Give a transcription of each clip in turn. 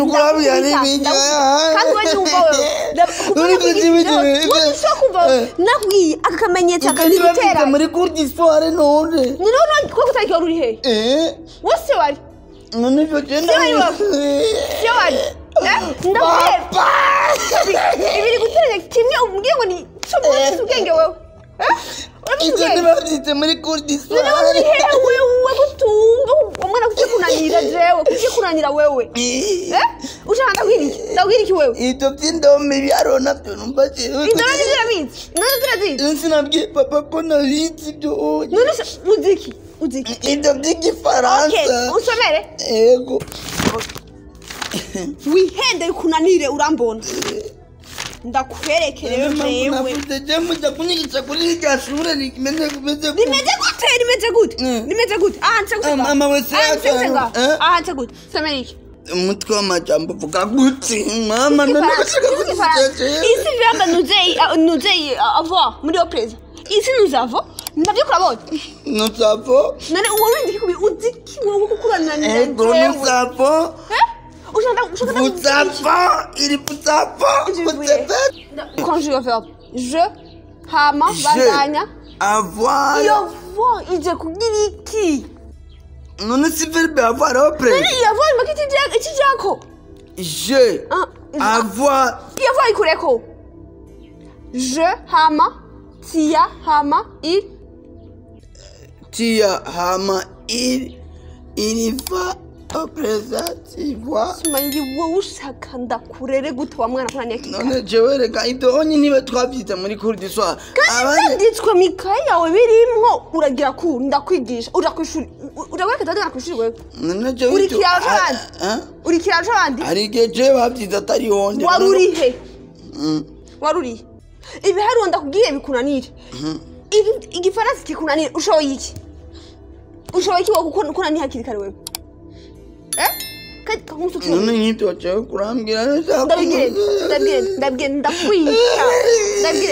kurabya n'ibijya kandi wowe nyumva wewe Uri kuzibigira, ibe- ushobora kumva Eh. nakubwiye aka kamenyetso ukajya akagutera bafite muri kurdisitware none ni none ko gutarika wari uri he Eh, wose wari none ibyo genda Siyo iwawe. siyo wari Eh, ndakubwira ibiri guteranya kimwe umbwiye ngo ni cyo ufite ubwenge wewe Eh? urafite ibyo ubwenge ntibabyite muri none kurdisitware wari uri he wewe gutunga umwana kuki kunanira jewe kuki kunanira wewe Eh? ushaka ndabwira iki ndabwira iki wewe ibyo by'indome byaro nabyo numva jewe indoro ni zirabizi none zirazizi sinabwiye papa ko nabizi ibyo none se uzi iki uzi iki ibyo okay by'igifaransa usomere yego wihende kunanire urambona ndakwerekere jewe navuze je mujya kunyigisha kuri rya shure rimeze kumeze rimeze gute rimeze gute Mm. rimeze gute aha nse gute Ah, mama wese aha nse gute yaka- ngaho eh? aha nse gute somera iki umutwe w'amajambo uvuga gute mama nanashaka kuziseje ici verbe nous est nous est avoir muri opreza ici nous avons nabyo kurabona nusavo none wowe windi kubi uzi ki wowe kukurananira ego nusavo ushaka ushaka vuzavo iri vuzavo vuzavo conjugue verbe je hama Je. bandanya avoir iyo vo ije kugira iki none si verbe avoir opre none iyo vo imaka iki iki jako je Ah, avoir iyo vo ikureko je hama tia hama i tia hama il iriva opresativoa simanyi wowe ushaka ndakurere gute wa mwana kunaniye kika none jewe reka ibyo onye niba twabyize muri kurdiswa byanditswe mu ikayi yawe birimwo uragira ku ndakwigisha uja ku ishuri urabona ko ku ishuri wewe none jewe uri ibyo- kiraro c'abandi Ah, ah. uri kiraro c'abandi hari igihe jewe babyize atari honde wari uri he Mm. wari uri he ibiharuro ndakubwiye bikunanire Igi- igifaransa kikunanire ushoboye iki ushoboye iki wowe kuko kunaniye hakiri kare wewe eh kandi kamusukiye none nk'ibyo jewe kurambwira neza ndabigire ndabigire ndabigire ndakwica ndabigire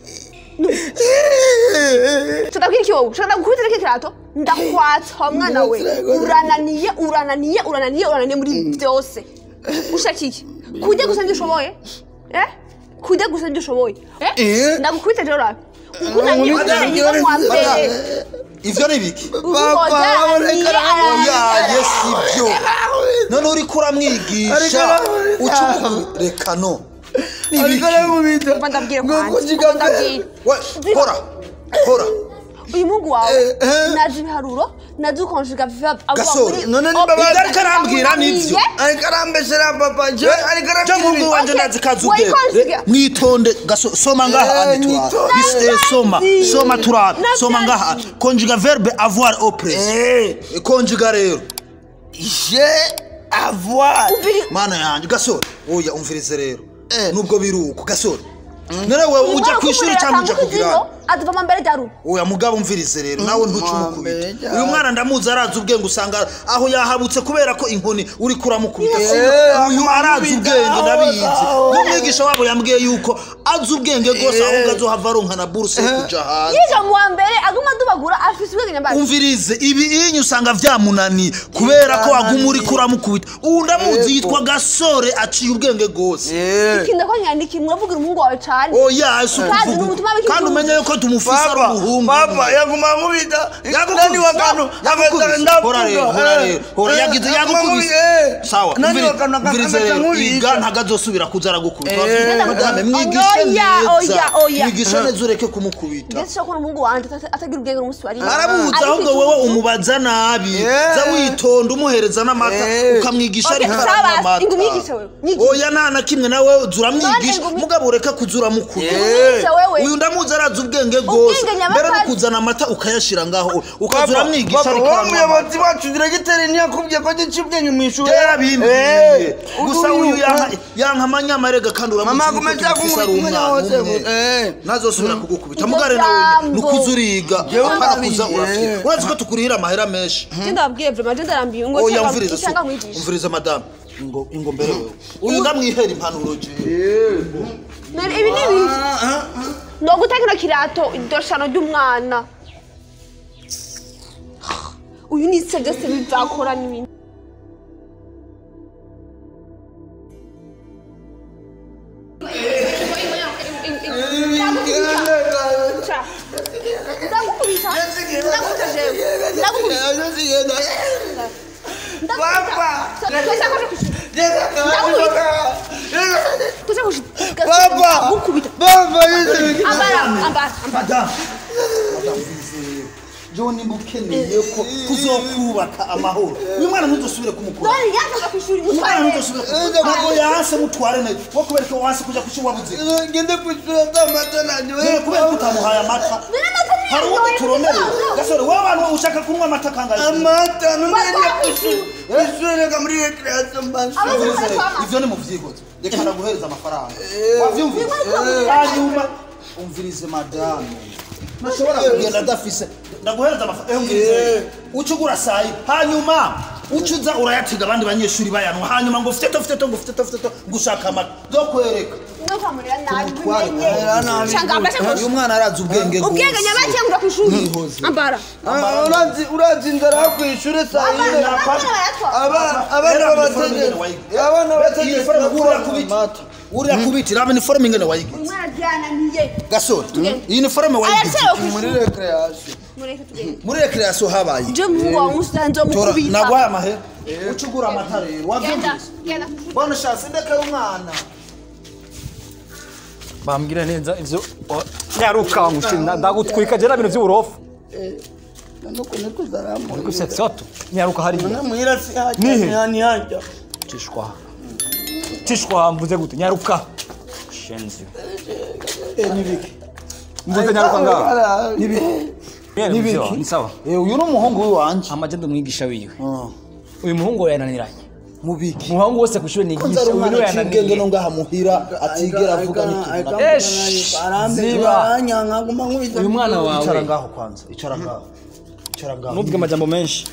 ndabwira iki wowe ushaka gukubita iki kirato ndakwatsa mwana we urananiye urananiye urananiye urananiye muri byose ushaka iki kujya gusa nibyo ushoboye eh kujya gusa nibyo ushoboye eh Eh. ndagukubita rero urabe ukunaniye Madame, ukunaniye mu wa mbere ivyo ni biki papa araniye reka araniye oya yesi ibyo none uriko uramwigisha Ariko- uca reka no ni ariko biki aramubita Umva ndabwira ngo kwanjye kujiga umva ndabwira we hora hora uyu mungu wawe Eh, eh. nazi ibiharuro nazi ukonjuga verbe ava Gasore, muri none ob- nimba ibyo ariko arambwira Urananiye. nibyo ariko arambesera papa jewe ariko cyo mungu arambwira wanje Okay, ndazi kazi wari ubwenge konsiga. Re- mwitonde gaso soma ngaha Eh, ane turabe mwitonde. Bise, soma Navyazi. soma turabe soma Navyazi. ngaha conjuga verbe avoir au présent Eh, conjuga rero je avoir mana yanjye gasore oya umvirize rero Eh. nubwo biri uko gasore none wewe Uyu uja mwana ku ishuri ukumurera cyangwa uja atambuka kugira izino, aduvama mbere rya rugo oya mugabo umvirize rero nawe ntuce Mwambere umukubita cyane. uyu mwana ndamuzi arazi ubwenge usanga aho yahabutse kubera ko inkoni uri kuramukubita Eh, uyu arazi amukubita, ubwenge aho, ndabizi aho. n'umwigisha wabo yambwiye yuko azi ubwenge rwose ahubwo azohava aronka na buruse yo kuja hanze yiga mu wa mbere aguma adubagura afise ubwenge nyambazi umvirize ibi inyu usanga vyamunaniye kubera ko waguma uri kuramukubita ubu ndamuzi yitwa gasore aciye ubwenge rwose Eh, ikinda ko nyandiki muravugira umuhungu wawe cane oya si Kandi ukuvuga n'umutima uko. w'ikivugo. kandi umenye yuko tumufise ari papa umuhungu papa yaguma nkubita naniwe akantu Yagukubise. Hora rero, hora rero, hora yagize yagukubise sawa naniwe umvirize- akantu umvirize akameze rero iga nk'ubita ntago azosubira kuza aragukubita Eh. Wabwira madame mwigishe Oya, neza oya, oya. mwigishe neza ureke kumukubita ndetse ushobora kubona umuhungu wanje ata- atagira ubwenge n'umunsi wari arabuza Ariko ahubwo icyo wowe uzi- umubaza nabi Eh. za witonda umuhereza n'amata Eh. ukamwigisha Okay, ariko sawa, aranywa ingo amata umwigishe wewe, mwigishe. oya nta na kimwe nawe uza uramwigisha None ingo mugabo ureke kuza uramukubita umwigishe wewe uyu ndamuzi arazi ubwenge bwose Ubwenge nyabakazi. mbere no kuzana amata ukayashira ngaho ukaza papa uramwigisha papa ariko wa aranywa amata muyobozi wacu diregiteri ntiyakubwiye ko gica ubwenge mu ishuri yarabimbwiye gusa uyu- uyu yanka- yanka amanyamarega kandi uramuzi mama yuko akomeza tumufise ari kumwanya umwana wose umwe Eh. ntazosubira kugukubita Iryo mugare nawe jambo. nukuza uriga Jewe parakuza ndabizi, urafite eh. urazi ko tukurihira amahera menshi je ndababwiye vrema je ndarambiwe ngo oya cyangwa- umviriza so cyangwa mwigisha umviriza madamu ngo ingo mbere wewe uyu ndamwihera impanuro jewe None ibi ni ibiki no guteka kino kirato idoshano ry'umwana uyu ni se byose bizakora n'ibindi ndakubita jewe ndakubita Papa. ndakubita kwaje kwishuri kuja kushika Papa. gukubita Papa, yesu. ambara ambara ambara madamu madamu vizeye jewe nimba ukeneye ko tuzokubaka amahoro uyu mwana ntuzosubire kumukora none yakaza kwishuri umwana mutware ntuzosubire ntabwo yanse mutware neza wo kubera ko wanse kuja kuki wabuze Ngende kwishura amata nanjye. Rero kubera ko utamuhaye amata hari uwo turonereye gasore wowe abantu ushaka kunywa amata kangahe Amata, nunenge kwishura. Kwishura reka muri recreation mbasha. ivyo ni mu vyigozo reka ndaguhereza amafaranga wavyumvise hanyuma umvirize madamu ntashobora kugenda adafise ndaguhereza amafaranga umvirize uca ugura sayi hanyuma uca uza urayatega abandi banyeshuri bayanwa hanyuma ngo fiteto fiteto ngo fiteto fiteto ngushaka amata nzokwereka ndokamurira nabi Tumutware, Era nabi. shanga ambashe uyu kwishuri mwana arazi ubwenge ubwenge nyabaki ngura kwishuri Nihoze. ambara Ah, urazi urazi inzara yo kwishura saa yine abana abana babategeka abana babategeka amata uriya kubitira aba niforume ingene wayigize umwana byananiye gasore iyi niforume wayigize arasewe muri kwishuri recreation mureke tugende muri rekerasiyo habaye je muhungu wawe umusanze wo tora mukubita naguhaye amahera uca ugura amata rero genda wabyumvise genda kwishuri bone shasi ndekera umwana bambwira neza ivyo o- nyaruka mushinda ndagutwika je na bintu vy'uburofu nuko niko zaramu ariko se soto nyaruka hariya namuhira si Nihe? hajya hani hajya tishwa tishwa mvuze gute nyaruka shenzi nibiki mvuze nyaruka ngaha nibiki Mwene muvyo, ni sawa uyu ni umuhungu w'iwanje amajenda umwigisha wiwe Ah, uyu muhungu we yananiranye mubiki umuhungu wose kw'ishure ko nzari nigisha uyu niwe umwana aciye ubwenge no yananiye ngaha muhira atigera avuga n'ikintu na Esh, ziba. uyu mwana icara wawe ngaho kwanza icara ngaho icara ngaho nuvuge amajambo menshi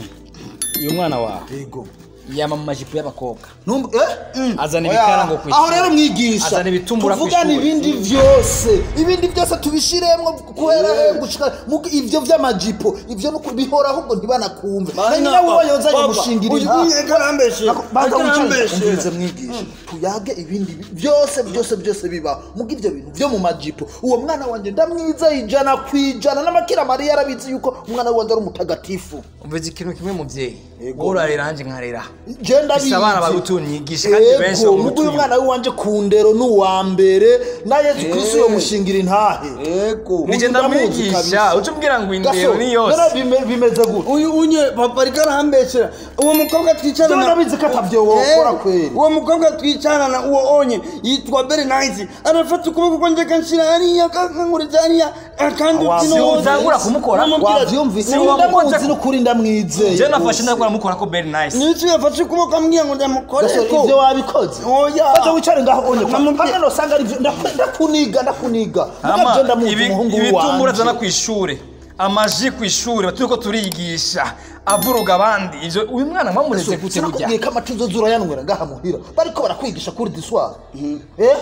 uyu mwana wawe yego yama mu majipo y'abakobwa Numva- eh? azana Oya, ibikara ngo kwishuri aho rero mwigisha Azana ibitumbura tuvugane kw'ishuri. ibindi byose ibindi byose tubishiremwo kubera gushika mu- ivyo vy'amajipo ivyo nuko bihora ahubwo ntibanakumve na nyina wowe yozanye gushingira inka karambeshe banza wicare karambeshe umvirize mwigisha tuyage ibindi bi- byose byose byose biba muga ivyo bintu vyo mu majipo uwo mwana wanje ndamwiza ijana ku ijana n'amakira mariya yarabizi yuko umwana we wanje ari umutagatifu umvise ikintu kimwe muvyeyi Yego. wowe urarera hanje nkarera je ndabizi Bisa abana bagutunyigisha kandi benshi Ego, bamutuye. muga uyu mwana w'iwanje ku ndero ni uwa mbere na yesu kristo yomushingira intahe yego nije ndamwigisha uca umbwira ngo indero ni yose bimeze gute uyu unye papa ariko arahambeshera uwo mukobwa twicarana Jewe ndabizi ko atavyo wokora Eh, kweri. uwo mukobwa twicarana uwo onye yitwa beri nayisi arafata ukuboko kwanje kanshira hariya kankuriza hariya kandi Wa- ukino wose. Utangura kumukora? Namubwira ati, wavyumvise si uwo ndamuzi mukoze- n'ukuri ndamwizeye je nafashe ndakora mukora ko very nice niki yafashe ukuboko ambwira ngo ndamukore Gasore, ko ivyo wabikoze Oya. baza wicare ngaho onye kwa Namubwiye- hamwe nosanga ari ivyo ndaku- ndakuniga ndakuniga Hama, muga je ndamuzi ibi- umuhungu ibitumbura azana w'iwanje kw'ishure amaji kw'ishure turiko turigisha avuruga abandi ivyo uyu mwana mwamureze gute burya sinakubwiye ko amata uzoza urayanywera ngaha muhira bariko barakwigisha kuri diswari eh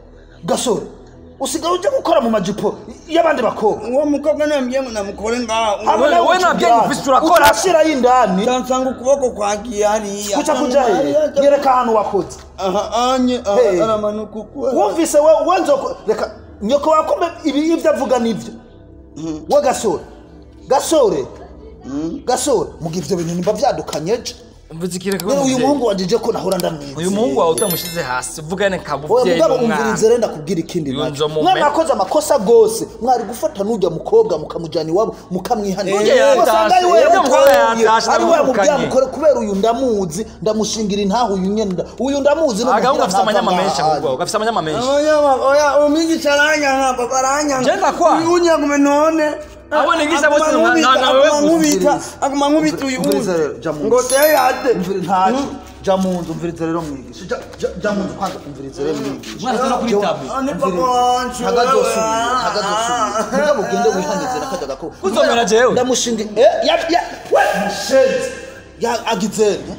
gasore usigaye ujya gukora mu majipo y'abandi bakobwa uwo mukobwa nambwiye ngo namukore ngaho Abo we- nawe we nta bwenge ufise urakora. uturashirayo indani nsanga ukuboko kwagiye hariya kuca kuja he nyereka ahantu wakoze aha anye aha, Hey. aramanuka uku wumvise we wenzoko reka nyoko wakombe ibi ibyo avuga nibyo we gasore gasore gasore muga ivyo bintu nimba vyadukanye je mvuze ikintu kimwe rero uyu muvyeyi. muhungu wanje je ko nahora ndamwiza uyu muhungu wawe utamushize hasi uvugane oya kabuvyeyi mugabo n'umwana umvirize rero ndakubwira ikindi Yunzo nacyo mume. mwana akoze amakosa gose mwari gufata n'ujya mukobwa mukamujyana iwabo mukamwihanira Urya yatashe, Wasanga ari we urya mukobwa yamutoye, yatashe, ari we ndamwirukanye. yamubwira kubera uyu ndamuzi ndamushingira intaha uyu nyene nda- uyu ndamuzi no agahungu muhira gafise amanyama ntava menshi ngaha. ahubwo gafise amanyama menshi oya oya umwigisha aranyanga papa aranyanga Je ndakwa. uyu unyagume none Abo nigisha bose Aguma na- na- nkubita, na wewe aguma nkubita gusa. aguma nkubita uyu Umviriza uyu rero, jya mu ngo nzu. teye yate Umviri- ntacyo jya mu nzu umvirize rero mwigisha Jya- jya- jya mu nzu kwanza umvirize rero mwigisha umwana azana kuri tabu Ah, ni papa wanje ntagazosubira ntagazosubira nibwo mugende wihanize nakajya gakoko Kuzomera jewe? ndamushinga eh ya ya we mushenzi ya agizere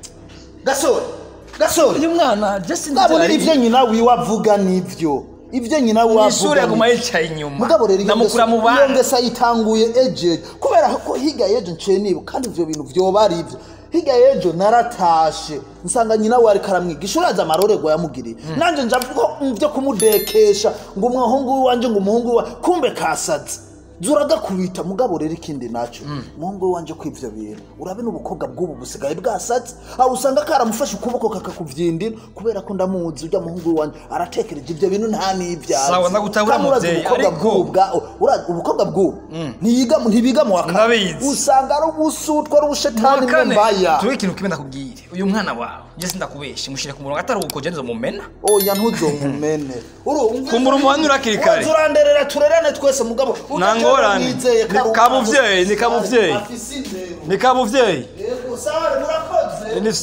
gasore gasore uyu mwana je sinzi ndabona ari- ibyo nyina wiwe avuga nibyo ibyo nyina wiwe mw'ishure avuga aguma nibyo. yicaye inyuma mugabo rero iyo ndamukura mu ngeso- iyo bana ngeso ayitanguye ejeje kubera ko higa yejo nciye niba kandi ivyo bintu vyoba ari ivyo higa yejo naratashe nsanga nyina we ariko aramwigisha urazi amarorerwa yamugiriye nanje nja ko mu byo kumudekesha ngo umuhungu w'iwanje ngo umuhungu wa kumbe kasazi zuragakubita mugabo rero ikindi nacyo muhungu wanje ko ivyo bintu urabe n'ubukobwa bw'ubu busigaye bwasatse aho usanga karamufashe ukuboko kakakuvyindira kubera ko ndamuzi urya muhungu wanje aratekereje ivyo bintu nta n'ivyazi Sawa, ndagutabura Kandi urazi muvyeyi, ubukobwa ariko- bw'ubu bwa- ura- ubukobwa bw'ubu ntiyiga ntibiga mu wa kane Ndabizi. usanga ari ubusutwa ari ubushetani kane mbaya tuwe ikintu kimwe ndakubwire uyu mwana wawe njye sindakubeshe mushyire ku murongo atari uko jenzo mumena oya ntuzomumene Kumbura umuhanura hakiri kare. turanderera turerane twese mugabo Nta ngorane. Ni kabuvyeyi, ni kabuvyeyi. afise indero ni kabuvyeyi yego sawa murakoze Ni-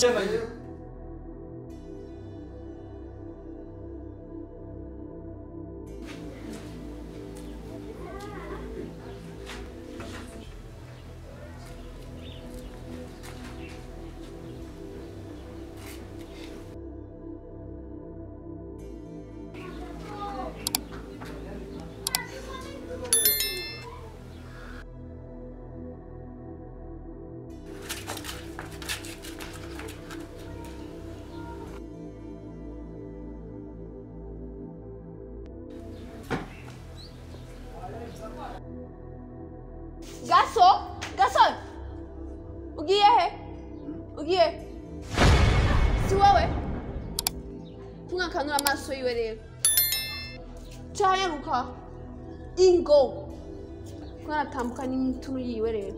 gaso gaso ugiye he ugiye si wowe tumwakanura amaso yiwe rero cayaruka ingo twaratambuka n'imitunu yiwe rero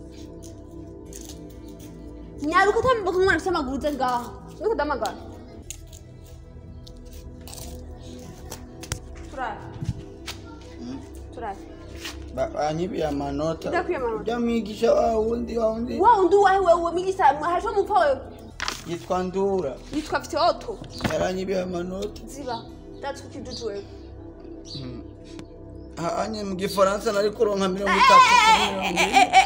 nyaruka utambuka umwana afite amaguru uze ngaha nuko udamagara turare turare banyibiye amanota Ndakwiye amanota. ujya mwigisha wa wundi wa wundi wa undi wahe wewe migisa hariho mupfa wewe yitwa ndura yitwa afite oto yaranyibiye amanota ziba that's what you do to her hanye mu gifaransa nari kuronka mirongo itatu kuri mirongo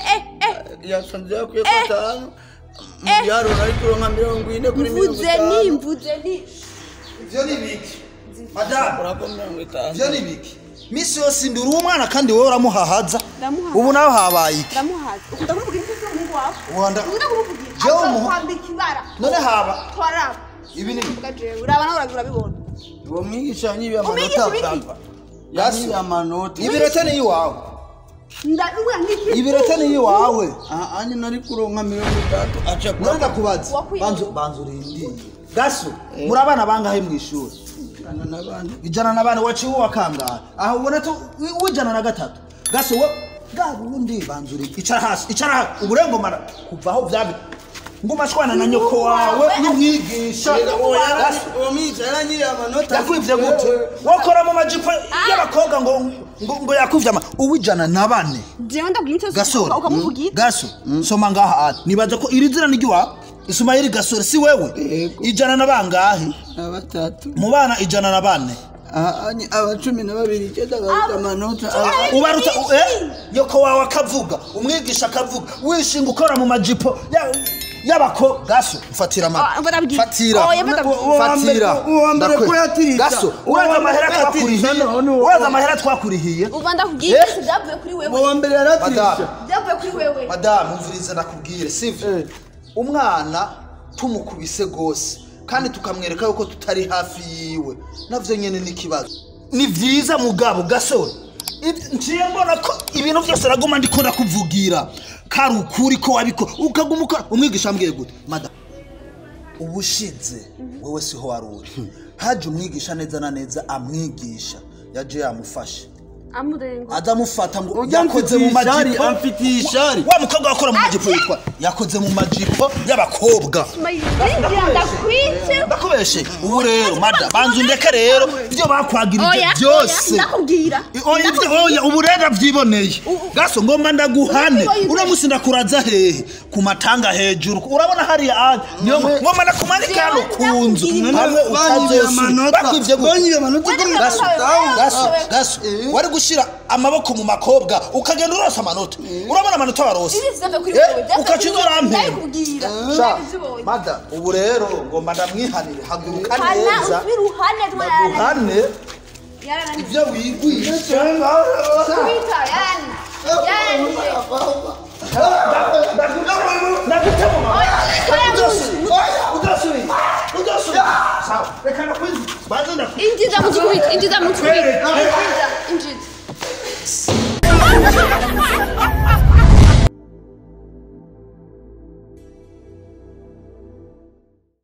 ine yasanze yakwiye ko atanu mu biharuro nari kuronka mirongo ine kuri mirongo mvuze ni itanu mvuze ni ivyo ni biki madamu urako mirongo itanu ivyo ni biki misi yose ndi uri umwana kandi wowe uramuhahaza Ndamuhahaza. ubu nawe habaye iki ndamuhaza ukunda kumuvugira iki se umuhungu wawe Wanda- ukunda kumuvugira Jewe aza umuhu- kwambika ibara none haba twaraba ibi ni uvuga jewe uraba nawe urabibona uwo mwigisha yanyibiye Umwigisha amanota ibiki? papa yanyibiye amanota ibirete ni iwawe ndabibona nk'iki ibirete ni iwawe aha anye nari kuronka mirongo itatu aca none kwa ndakubaza Wakwiye. banza banza urindire gaso muri abana bangahe mu ishuri Ana n'abandi ijana na bane waciye uwa kangahe aho ubona to wi- w'ijana na gatatu gaso we bwa bundi banza uri icara hasi icara hasi uburengomara kuva aho byabi nguma shwana na nyoko wawe n'umwigisha Gaso, uwo mwigisha yaranyiriye amanota yakwivye gute wakora mu majipo y'abakobwa ngo ngo, ngo yakwivye ama uwijana na bane jewe ndabwira icyo gasore ukamuvugira gaso soma ngaha ati nibaza ko iri zina ni ry'iwawe isumayeli gasore si wewe Yego. ijana na bangahe na batatu mu bana ijana na bane aha anye aba cumi na babiri icyenda baruta amanota aba- ubaruta eh yoko wawe akavuga umwigisha akavuga wishinga ukora mu majipo ya- y'abako gaso mfatira Ah, ma barabwira. fatira Oya, barabwira. Uwo wa mbere- fatira uwo wa mbere Ndakwe- ko yatirisha. gaso Uwo uraza wa mbere amahera ko yatirisha, twakurihiye none uwo- uraza amahera twakurihiye uba ndakubwira Eh? isi byavuye kuri uwo wewe wa mbere yaratirisha Madame. byavuye kuri wewe madamu mviriza ndakubwire sivyo Eh. umwana tumukubise gose kandi tukamwereka yuko tutari hafi yiwe navyo nyene ni ikibazo ni vyiza mugabo gasore Ib- nciye mbona ko ibintu vyose naguma ndiko ndakuvugira kari ukuri ko wabiko ukaguma ukora umwigisha ambwiye gute madamu ubushize wewe siho wari uri haje umwigisha neza na neza amwigisha yaje yamufashe amurengo adamufata ngo ujya yakoze mu amfitiye ishari majipo amfitiye ishari wa mukobwa wakora mu majipo yitwa yakoze mu majipo y'abakobwa mayinjira ndakwitse ndakubeshe ubu rero mada banza undeke rero ibyo bakwagirije oya oya byose ndakubwira oya ibyo oya ubu rero byiboneye gaso ngomba ndaguhane Ndakubonye. uno musi ndakuraza hehe ku matanga hejuru urabona hariya anje niyo ngomba ndakumanika hano ku nzu Ndakubwira. hamwe banyibiye utazosubira amanota bakwivye gute banyibiye amanota Wenda ko- gaso Wewe. gaso Wewe. gaso Eh. wari gushira amaboko mu makobwa ukagenda urosa amanota urabona amanota warose ibi byavuye kuri Eh, wewe byavuye ukaca kuri uzorampera. ndabikubwira Sha, ndabizibonye mada ubu rero ngomba ndamwihanire haguruka hana neza usubira uhane ndaguhane yarananiye ibyo wigwisha kubita yarananiye yarananiye ndagutema oya udasubira udasubira sawa reka nakwizi banza ndakwizi injiza mu kikubita injiza mu kikubita